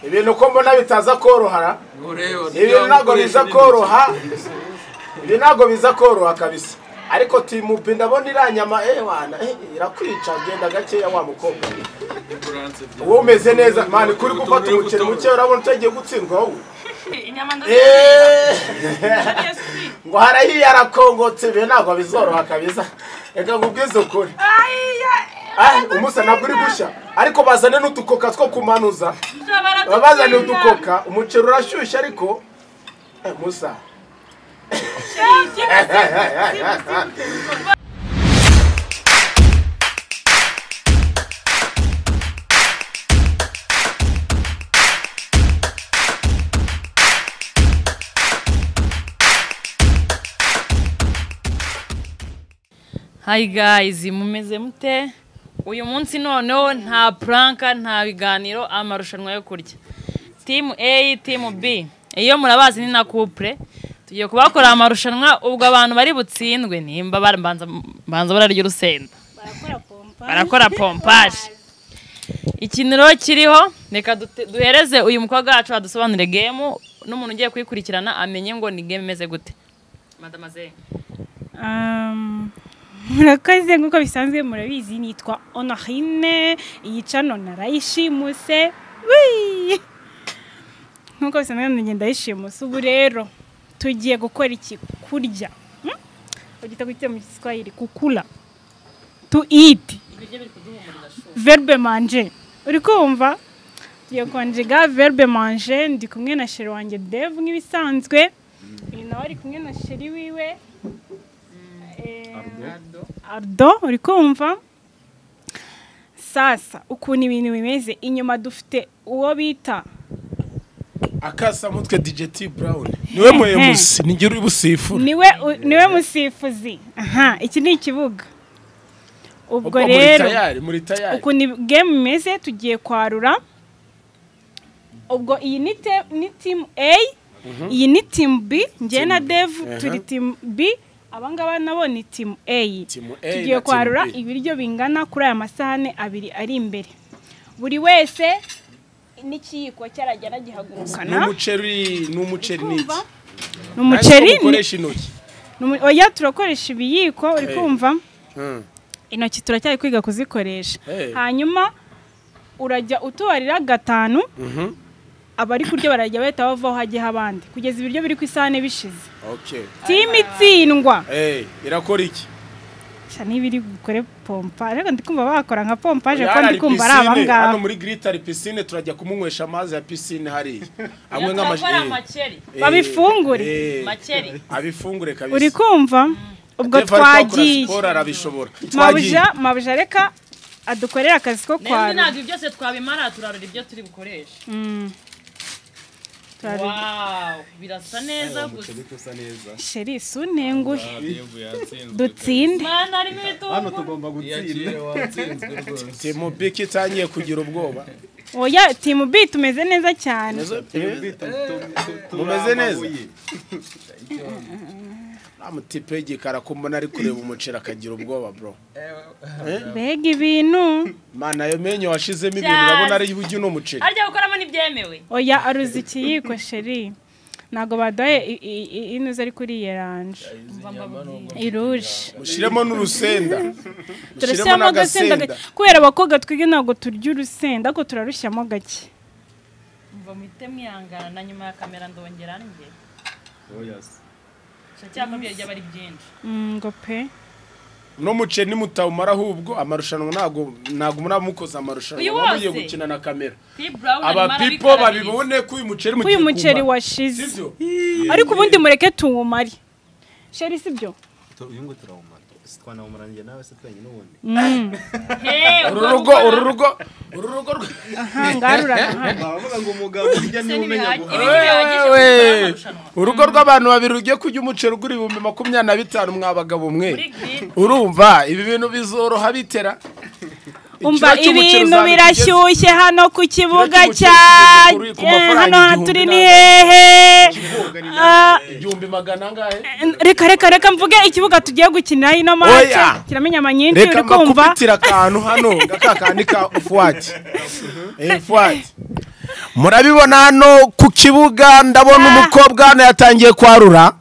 ibintu uko mbona bitaza korohara ibintu ntabwo biza koroha ibi ntabwo biza koroha kabisa ariko timupe ndabona iriya nyama ewana irakwica genda gakeya wa mukobwa wowe umeze neza mani kuri gufata umukino muke urabona utagiye gutsindwa wowe inyama Eeeeh! ndazizi ngo harahiye arakongotse ibi ntabwo bizoroha kabisa reka nkubwize ukuri Ah, umusa ntabwo uri gushya ariko bazane n'udukoka two kumanuza baba bazanye udukoka umuceri urashyushye ariko Eh, musa Eh, eh, eh, eh, eh, eh. hayi gayizi mumeze mute uyu munsi noneho nta puranka nta biganiro amarushanwa yo kurya timu a timu b iyo murabazi ni na kupure tugiye kubakora amarushanwa ubwo abantu bari butsindwe nimba babanza banza bararya urusenda barakora pompa barakora pompaje ikiniro kiriho reka dute- duhereze uyu mukobwa wacu adusobanurire gemu n'umuntu ugiye kuyikurikirana amenye ngo ni gemu imeze gute madamaze Um, murakoze nk'uko bisanzwe murabizi nitwa onorine iyi cano narayishimuse Wii! nk'uko bisanzwe ndagenda yishimuse ubu rero tugiye gukora iki kurya Hmm? bagita gute mu giswahili kukula tu iti verbe manje uri kumva tugiye konjega verbe manje ndi kumwe na sheri wanjye devu nk'ibisanzwe uyu nawe ari kumwe na sheri wiwe Eh, ardo uri kumva sasa ukuntu ibintu bimeze inyuma dufite uwo bita akasamutwe dj t brown niwe muyobozi nigera uri busifura niwe u- niwe musifuzi aha iki ni ikibuga ubwo Ubwo muri rero tayari muri tayari ukuntu ib- game imeze tugiye kwarura ubwo iyi ni te- ni team A iyi ni team B njye na Dev turi team B abangaba nabo ni team A Team A tugiye na kwarura team B. ibiryo bingana kuri aya masahane abiri ari imbere buri wese n'ikiyiko cyarajyana ni gihagurukana umuceri ni umuceri n'iki Kumva? ni Ntazi ko umuceri ni- mukoresha intoki ni umu- oya turakoresha ibiyiko uri Eh. kumva Hmm. intoki turacyari kwiga kuzikoresha Eh. hanyuma urajya utubarira gatanu Mhm. abari kurya barajya bahita bavaho hajyaho abandi kugeza ibiryo biri ku isahane bishize okay timu itsindwa Eh, irakora iki gusa niba iri bukore pompa ariko ndi kumva bakora nka pompaje Hano kuko hari ndi kumva ari piscine, hano abangaba muri grit hari pisine turajya kumunywesha amazi ya pisine hariya amwe turakora nk'amaji makeri Eh, Babifungure. eh, makeri abifungure kabisa uri kumva ubwo Jeff ari kwakora twagiye siporo arabishobora mabuja mabuja reka adukorere akazi ko ntabwo kwara ibi byose twabimara turarura ibyo turi bukoreshe Mm. Turabi- wawu birasa neza gusa sheri sunenguhe dutsinde mwana harimo ibitunguru tugomba gutsinda timu biki itangiye kugira ubwoba oya timu b tumeze neza cyane mumeze neza amutipe igikara kumbona ari kureba umuceri akagira ubwoba bro mbega ibintu mana ayo menyo washizemo ibintu urabona ari bugi n'umuceri harya gukoramo n'ibyemewe oya aruzi ikiyiko sheri ntabwo baduhaye i- i- i- inuze ariko uriye ranje iruje mushyiremo n'urusenda mushyiremo turashyiramo n'agasenda agasenda gake kubera abakobwa twige ntabwo turya urusenda ariko turarushyamo gake mva muhite mwihangana na nyuma ya kamera ndongera njye cyangwa byajya bari byinshi Mm, ngo pe n'umuceri nimutawumara ahubwo amarushanwa ntago ntago muraba mukoze amarushanwa Uyu muba mugiye wose? gukina na kamera tibrawuni abapipo babibone ko uyu muceri mugiye uyu kumara muceri washize sibyo ariko ubundi mureke tuwumare sheri sibyo uyungu turawumara twanawumaranye nawe se twenyine ubundi Mm, uru rugo uru rugo uru rugo rwe- aha ngaha rurahari bavuga ngo umugabo ujya niwe umenya guhaha Wewe, urugo rw'abantu babiri rugiye kujya umuceri ugura ibihumbi makumyabiri na bitanu mwabagabo mwe urumva ibi bintu bizoroha bitera umva Ikiro cy'umuceri ibintu uzabona birashyushye hano ku kibuga cy'umuceri cya kigeze kuri- ku mafaranga hano igihumbi turi ni n'ane. hehe Ah, igihumbi magana angahe reka reka reka mvuge ikibuga tugiye gukiniraho ino mace Oya. kiramenye amanyinshi reka uri kumva mbakubitire akantu hano ngakakandi ka fuwati fuwati murabibona hano ku kibuga ndabona umukobwa hano yatangiye kwarura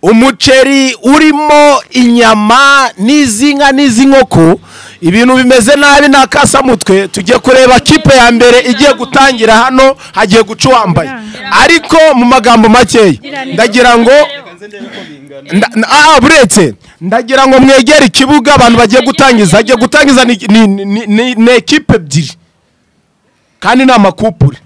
umuceri urimo inyama n'izi nka n'izi nkoko ibintu bimeze nabi nta kasamutwe tujye kureba kipe ya mbere igiye gutangira hano hagiye guca uwambaye ariko mu magambo makeya ndagira ngo nda- nda- ah, buretse ndagira ngo mwegere ikibuga abantu bagiye gutangiza hagiye gutangiza ni- ni- ni- ni ni ekipe ebyiri kandi ni amakupure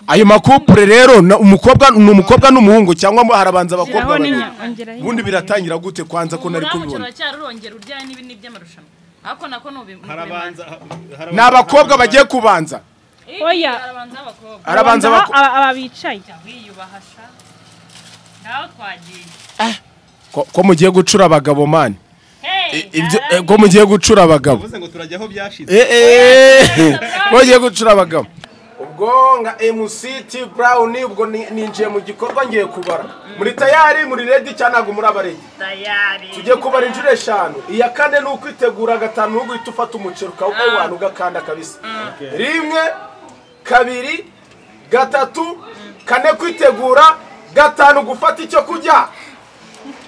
ayo makupure rero na- umukobwa ni umukobwa n'umuhungu cyangwa mo- harabanza abakobwa Shyiraho babiri n'inya- ongeraho ubundi inyama. biratangira gute kwanza ko nari kubibona urongera uryaye n'ibi ni iby'amarushanwa ariko nako ni ubi- ni harabanza ni abakobwa bagiye kubanza uburemanzi. Oya. harabanza abakobwa harabanza Abanza abako- aba- aba bicaye Jya wiyubaha sha nawe twagiye ko ko mugiye gucura abagabo mani Hey, ibyo naragiye. eh, ko mugiye gucura abagabo uvuze ngo turajya aho byashize Eh, eh, ko mugiye gucura abagabo ubwo nka MC T Brown ubwo ni- ninjiye mu gikorwa ngiye kubara muri tayari muri ready cyane ntabwo muri abarege tayari tugiye kubara inshuro eshanu iya kane ni ukwitegura gatanu ni uguhita ufata umuceri ukawukawana ugakanda kabisa rimwe kabiri gatatu kane kwitegura gatanu gufata icyo kurya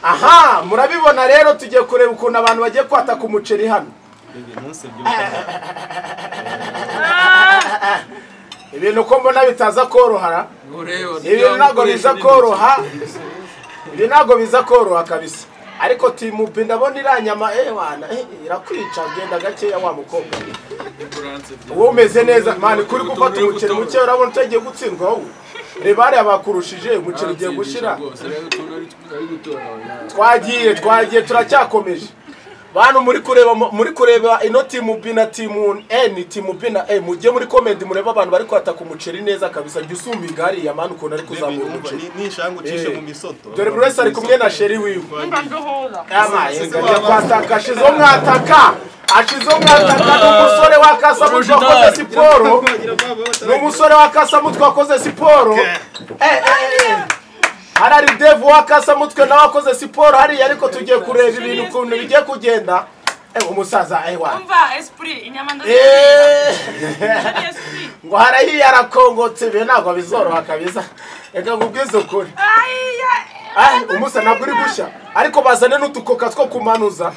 aha murabibona rero tugiye kureba ukuntu abantu bagiye kwataka umuceri hano ntusebye ibintu ko mbona bitaza korohara ibi ntabwo biza koroha ibi ntabwo biza koroha kabisa ariko timupi ndabona iriya nyama eh wana eh, irakwica genda gakeya wa mukobwa wowe umeze neza mani kuri gufata umuceri muke urabona utagiye gutsindwa wowe reba hariya bakurushije umuceri ugiye gushira twagiye twagiye turacyakomeje bantu muri kureba muri kureba ino timu B na timu N timu B na E mujye muri comment murebe abantu bari kwataka umuceri neza kabisa jya usumba igari ya mani ukuntu ari kuzamura umuceri n'ishangu ucishe Eh, mu misoto dore buri wese ari kumwe na sheri wiwe Ama, Sisi ingajya baba- kwataka ashize umwataka ashize umwataka n'umusore wakasa wakoze siporo ni umusore wakasamutwe wakoze siporo Eh, eh, eh. hari ari devu wakasamutwe nawe wakoze siporo hariya ariko tugiye kureba ibintu ukuntu bigiye kugenda Eh, umusaza eh, wa- umva esprit inyama ndazirinda Eh. ngo harahiye arakongotse ibi ntabwo bizoroha kabisa reka nkubwize ukuri Ah, umusa ntabwo uri gushya ariko bazane n'udukoka two kumanuza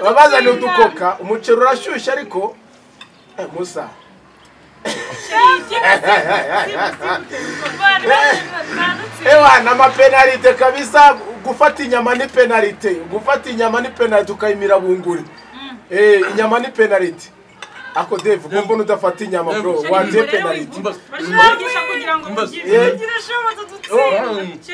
baba bazanye udukoka umuceri urashyushye ariko Eh, musa ewana amapenalite kabisa gufata inyama ni penalite gufata inyama ni penalite ukayimira bunguri Eh, inyama ni penalite ako deve kumva udafata inyama bro wateye penalite Eh.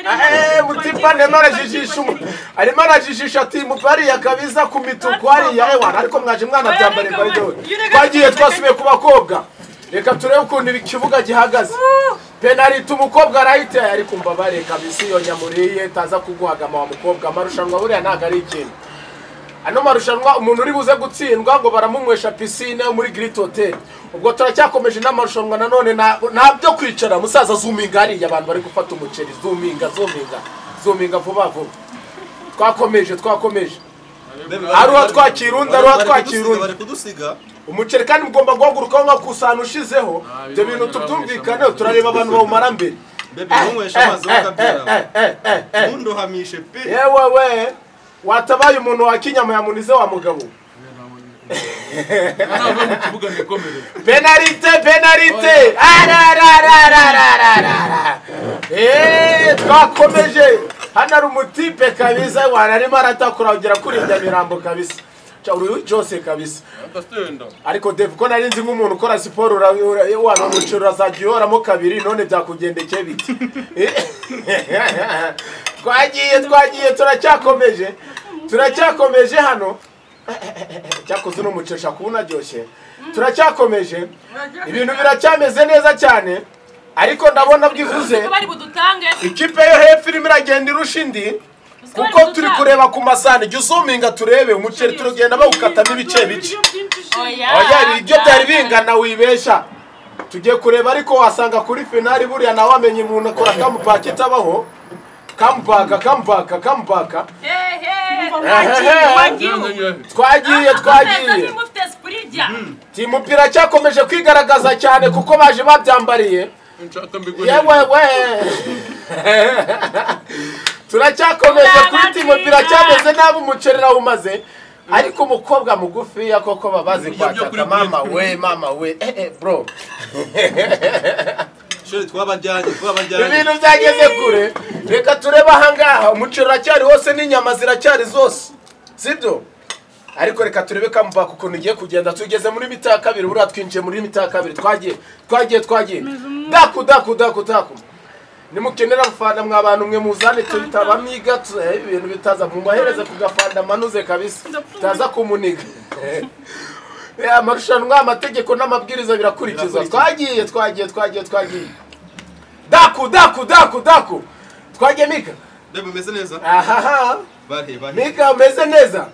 Eh, mutipa arimo arajijisha umu- arimo arajijisha timu bariya kabisa ku mituku hariya ewana ariko mwaje mwana byambare mbaridowe twagiye twasubiye ku bakobwa reka turebe ukuntu ibi- ikibuga gihagaze penaliti umukobwa arayiteye ariko umbabare kabisa iyo nyamuriye taza kuguhagama wa mukobwa amarushanwa buriya ntabwo ari ikintu ano marushanwa umuntu uri buze gutsindwa ngo baramunywesha pisine muri Great Hotel ubwo turacyakomeje n'amarushanwa nanone na- nta byo kwicara musaza zuminga hariya abantu bari gufata umuceri zuminga zuminga zuminga vuba vuba twakomeje twakomeje aruha twakira undi aruha twakira undi bari kudusiga umuceri kandi mugomba guhagurukaho nka kusana ushizeho ibyo bintu tubyumvikaneho turareba abantu bawumara mbere bebe ntunyweshe amazi Eh, eh, wakabyara eh, eh, eh, eh. ntunduhamishe pe yewe we watabaye umuntu wa kinyama yamunize wa mugabo penalite penalite ararararararara eee twakomeje hano ari umutipe kabisa wana arimo aratakura kugera kuri nyamirambo kabisa Ca- uri jose kabisa ariko deve ko nari nzi nk'umuntu ukora siporo ura- ura- wana umuceri urazajya uhoramo kabiri none byakugendekeye bite twagiye twagiye turacyakomeje turacyakomeje hano cyakoze uno muceri ushaka uba unaryoshye turacyakomeje ibintu biracyameze neza cyane ariko ndabona bwivuze bari budutange ikipe yo hepfo irimo iragenda irusha indi kuko turi kureba ku masahani jya uzuminga turebe umuceri turagenda bawukatamo ibice bice oya oya ibiryo byari bingana wibesha tugiye kureba ariko wasanga kuri finali buriya nawe wamenye umuntu akora kamupaka itabaho kamupaka kamupaka kamupaka twagiye twagiye timu pira cyakomeje kwigaragaza cyane kuko baje babyambariye nshaka mbigure yewe we turacyakomeje kuri timu biracyameze nabi umuceri umaze ariko umukobwa mugufiya koko babazi Ibyo byo kuri kwataka mama Bluetooth. we mama we eh eh bro sheri twabajyanye twabajyanye ibintu byageze kure reka turebe ahangaha umuceri uracyari wose n'inyama ziracyari zose sibyo ariko reka turebe kamubaka ukuntu igiye kugenda tugeze muri mita ya kabiri buriya twinjiye muri mita ya kabiri twagiye twagiye twagiye daku daku daku daku nimukenera gufanda mwa bantu mwe muzane tuhita bamiga tu- eh, ibintu bitaza mubahereze ku gafanda manuze kabisa bitaza kumuniga Eh, amarushanwa amategeko n'amabwiriza birakurikizwa twagiye twagiye twagiye twagiye daku daku daku daku twagiye mika reba umeze neza ahaha bahe bahe mika umeze neza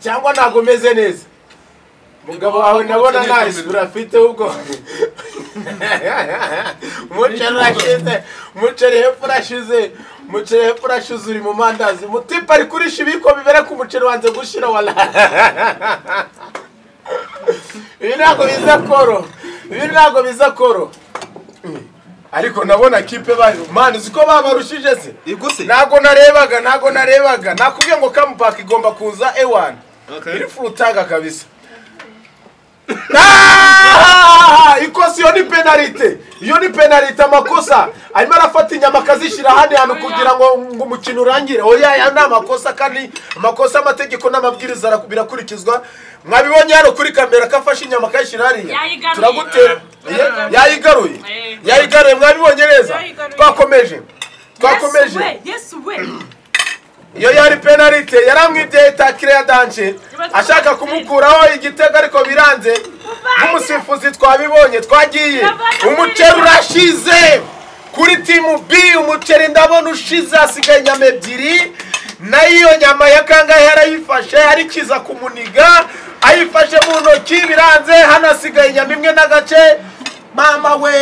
cyangwa ntabwo umeze neza umugabo wawe ndabona nta isura afite ubwo umuceri urashize umuceri hepfo urashize umuceri hepfo urashize uri mu mandazi mutipe ari kurisha ibiko bibere ku muceri wanze gushira wala ibi ntabwo biza koro ibi ntabwo biza koro ariko ndabona kipe bayo mani uzi ko babarushije se ibwo se ntabwo narebaga ntabwo narebaga nakubwiye ngo kamupaka igomba kuza ewan iri furutanga kabisa Ah! ikosi iyo ni penalite iyo ni penalite amakosa arimo arafata inyama akazishyira ahandi hantu kugira ngo ngo umukino urangire oya aya ni amakosa kandi amakosa amategeko n'amabwiriza ara- birakurikizwa mwabibonye hano kuri kamera ko afashe inyama akayishyira hariya Yayigaruye. turagutera Ye- yayigaruye Eh. yayigaruye mwabibonye neza Yayigaruye. twakomeje twakomeje yesu we iyo yari penalite yaramwibye itakire ya danje ashaka kumukuraho igitego ariko biranze nk'umusifuzi twabibonye twagiye umuceri urashize kuri timu b umuceri ndabona ushize hasigaye inyama ebyiri nayo nyama ya kangahe yarayifashe arikiza kumuniga ayifashe mu ntoki biranze hano hasigaye inyama imwe n'agace mama we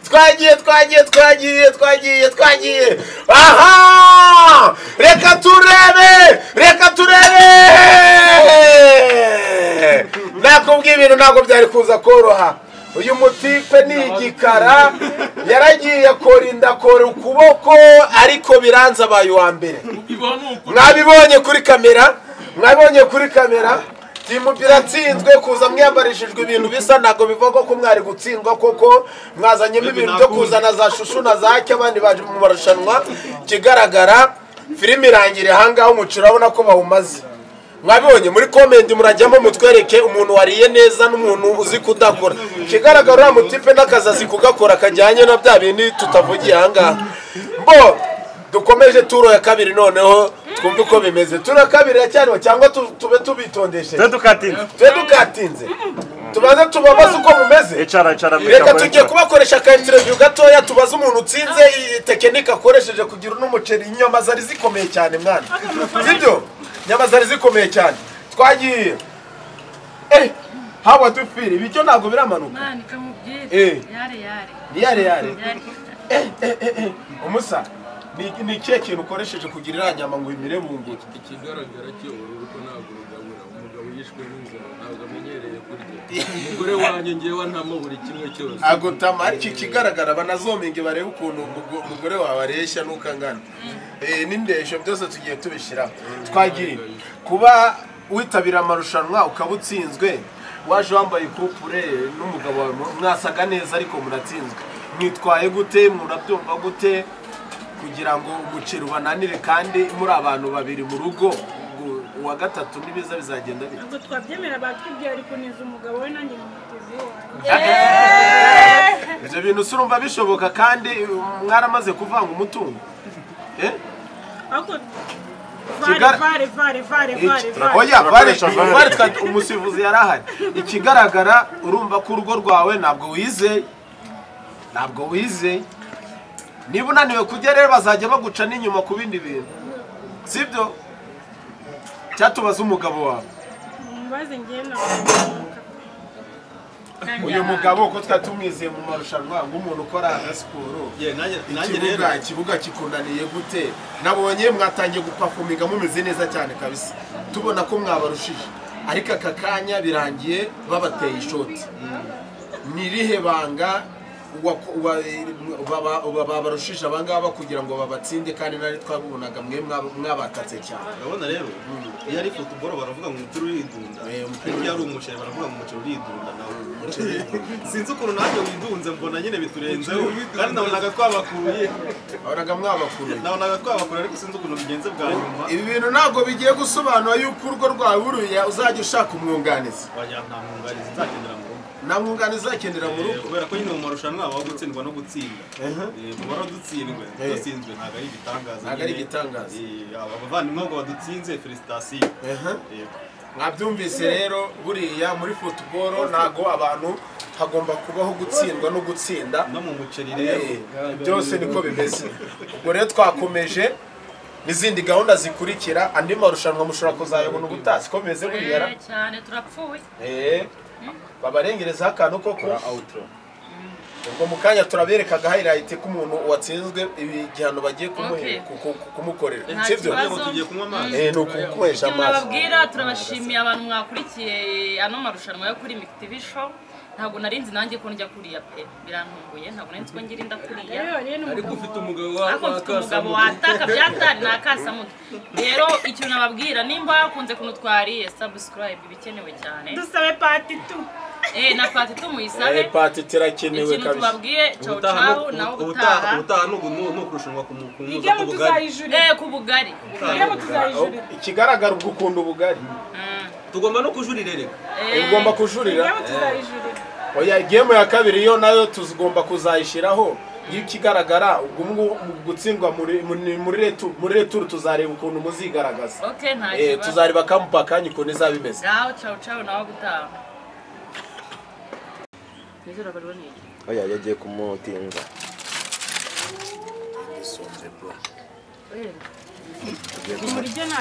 twagiye twagiye twagiye twagiye twagiye aha reka turebe reka turebe nakubwiye ibintu ntabwo byari kuza koroha uyu mutipe ni igikara yaragiye akora inda akora ukuboko ariko biranze abaye uwa mbere ibaho ni uku mwabibonye kuri kamera mwabibonye kuri kamera timu biratsinzwe kuza mwiyambarishijwe ibintu bisa ntabwo bivuga ko mwari gutsindwa koko mwazanyemo ibintu byo kuzana za shushu na za cyo abandi baje mu marushanwa ikigaragara filime irangira ahangaha umuciro urabona ko bawumaze mwabibonye muri komenti murajyamo mutwereke umuntu wariye neza n'umuntu uzi kudakora ikigaragara uriya mutipe n'akazi azi kugakora kajyanye na bya bindi tutavugiye ahangaha mbo dukomeje turo ya kabiri noneho twumve uko bimeze turo ya kabiri iracyariho cyangwa tu- tube tubitondeshe twe tukatinda tube dukatinze tubanze tubabaze uko mumeze icara icara reka tugiye kubakoresha akaintereviyu gatoya tubaze umuntu utsinze iyi tekinike akoresheje kugira uno muceri inyama zari zikomeye cyane mwana sibyo inyama zari zikomeye cyane twagiye eh hawa dufire ibiryo ntabwo biramanuka mwana kamubwire Eh. yare yare ni yare yare yare eh eh eh eh umusa ni ni ikihe kintu ukoresheje kugira iriya nyama ngo imire mu nguri ikigaragara kiyobora urugo ntabwo rugabura umugabo yishwe n'inzara ntabwo amenyereye kurya umugore wanjye ngewe antamo buri kimwe cyose ntabwo tamara iki kigaragara banazominge barebe ukuntu umugo- umugore wawe areshya n'ukangana Eh, n'indeshyo byose tugiye tubishyira twagira kuba witabira amarushanwa ukaba utsinzwe waje wambaye kupure n'umugabo wawe mu- mwasaga neza ariko muratsinzwe mwitwaye gute murabyumva gute kugira ngo umuceri ubananire kandi muri abantu babiri mu rugo ngo uwa gatatu n'ibiza bizagenda bite ntabwo twabyemera bakibwira ariko neza umugabo we nanjye mumuteze iwawe ibyo bintu si urumva bishoboka kandi um, mwaramaze kuvanga umutungo Eh? ariko Kigara- vare vare vare vare vare Iki- vare oya vale Turakoresha vale. vale twa- umusifuzi yari ahari ikigaragara urumva ko urugo rwawe ntabwo wize ntabwo wize niba unaniwe kujya rero bazajya baguca n'inyuma ku bindi bintu sibyo cyatubaza umugabo wawe mubaze njyewe na uyu mugabo uko twari tumwizeye mu marushanwa nk'umuntu ukora siporo Ye, nanjye- nanjye rero ikibuga ikibuga kikunaniye gute nabonye mwatangiye gupafuminga mumeze neza cyane kabisa tubona ko mwabarushije ariko aka kanya birangiye babateye ishoti ni irihe banga uwa- uwa- baba- uba- babarushije abangaba kugira ngo babatsinde kandi nari twabubonaga mwe mwaba- mwabatatse cyane urabona rero iyo ari futuboro baravuga ngo umupira uridunda Eh, umupira ariko iyo ari umuceri baravuga ngo umuceri uridunda nawe sinzi ukuntu nanjye widunze mbona nyine biturenzeho kandi nabonaga twabakuye babonaga mwabakuruye nabonaga twabakuye ariko sinzi ukuntu bigenze bwa nyuma ibi bintu ntabwo bigiye gusobanura yuko urugo rwawe uruye uzajya ushaka umwunganizi wagira nta mwunganizi nzagendera mu rugo nta mwunganizi uzakenera mu Eh, rugo kubera ko nyine mu marushanwa haba gutsindwa no gutsinda Ehe. Eh, kuba waradutsinzwe Eh. dutsinzwe ntabwo ari ibitangaza Ntabwo ari nyine. igitangaza. Eh, aba bavandimwe ngo badutsinze felicitasiyo Ehe. yego mwabyumvise rero buriya muri futuboro ntago abantu hagomba kubaho gutsindwa no gutsinda no mu muceri rero Eh, byose niko bimeze ubwo rero twakomeje n'izindi gahunda zikurikira andi marushanwa mushobora kuzayabona ubutaha siko bimeze buriya ra? cyane turapfuye Eh, babarengerezaho akantu koko ubwo mu kanya turaberekaga highlight k'umuntu watsinzwe ibi igihano bagiye kumuhe- Okay. ku- ku- ku- kumukorera Nta sibyo kibazo. ngo tugiye kunywa amazi Eh, ni ukukunywesha Icyo amazi nababwira turabashimiye abantu mwakurikiye ano marushanwa yo kuri mikitivishon ntabwo nari nzi nanjye ko njya kuriya pe birantunguye ntabwo nari nzi ko ngira inda kuriya ariko ufite umugabo ariko mfite umugabo wakasa wataka byatari nakasa muto rero ikintu nababwira nimba yakunze kuntu twariye subscribe ibikenewe cyane dusabe pati tu eh na pati tumuyisabe Eh, pati tirakenewe ikintu kabisa tubabwiye ciao ubutaha ciao ni nawe uku- ubutaha ubutaha ubutaha ni uku- ni ukurushanwa ku mu- ku muza igemo ku bugari tuzayijurira eh ku bugari igemo Ah, tuzayijurira ikigaragara ubwo ukunda ubugari tugomba no kujurira reka Eh, ugomba kujurira igemo tuzayijurira oya gemu ya kabiri yo nayo tugomba kuzayishyiraho iyo ikigaragara ubwo ngubu mu gutsindwa muri muri- muri retu- muri returu tuzareba ukuntu muzigaragaza okay nta Eh, kibazo tuzareba kamupa akanya ukuntu izaba imeze ciao ciao ciao nawe ubutaha nizera bari boniye oya yagiye kumutinza Eh, uburyo nta